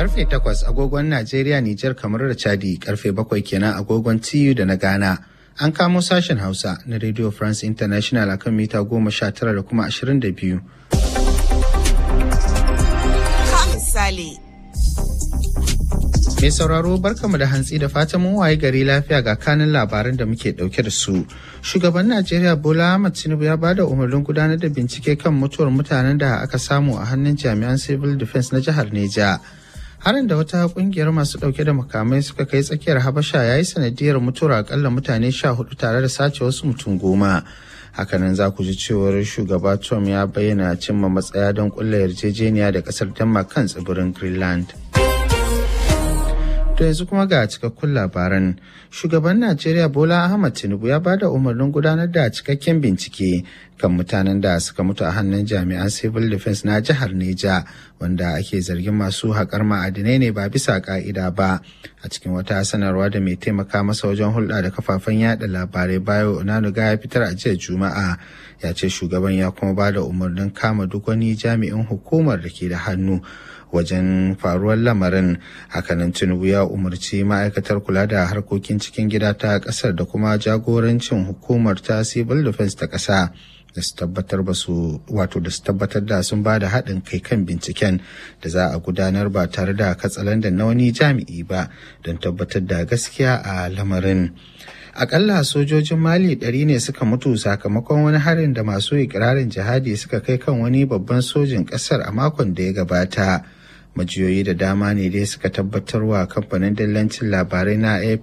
Karfe takwas agogon Najeriya, Nijar, kamar da Chadi, karfe bakwai kenan agogon TU da na Ghana. An kamo sashen Hausa na Radio France International akan mita goma sha tara da kuma ashirin da biyu. misali. Mai sauraro barkamu da hantsi da fatan mun waye gari lafiya ga kanin labaran da muke dauke da su. Shugaban Najeriya Bola Ahmed Tinubu ya bada umarnin gudanar da bincike kan mutuwar mutanen da aka samu a hannun jami'an Civil Defense na jihar Neja. Harin da wata kungiyar masu dauke da makamai suka kai tsakiyar Habasha ya yi sanadiyar mutuwar akalla mutane sha hudu tare da sace wasu mutum goma. hakanan za ku ji cewar shugaba trump ya bayyana cimma matsaya don kulla yarjejeniya da kasar denmark kan tsibirin greenland To yanzu kuma ga cikakkun labaran. Shugaban Najeriya Bola Ahmad Tinubu ya bada umarnin gudanar da cikakken bincike kan mutanen da suka mutu a hannun jami'an Civil Defense na jihar Neja wanda ake zargin masu haƙar ma'adinai ne ba bisa ƙa'ida ba. A cikin wata sanarwa da mai taimaka masa wajen hulɗa da kafafen yada labarai bayo Onanuga ya fitar a jiya Juma'a ya ce shugaban ya kuma bada umarnin kama duk wani jami'in hukumar da ke da hannu wajen faruwar lamarin hakanan tinubu ya umarci ma'aikatar kula da harkokin cikin gida ta kasar da kuma jagorancin hukumar ta civil defense ta kasa da su tabbatar ba su wato da su tabbatar da sun ba da haɗin kai kan binciken da za a gudanar ba tare da katsalandan na wani jami'i ba don tabbatar da gaskiya a lamarin akalla sojojin mali ɗari ne suka mutu sakamakon wani harin da masu ikirarin jihadi suka kai kan wani babban sojin ƙasar a makon da ya gabata majiyoyi da dama ne dai suka tabbatar wa kamfanin dillancin labarai na ap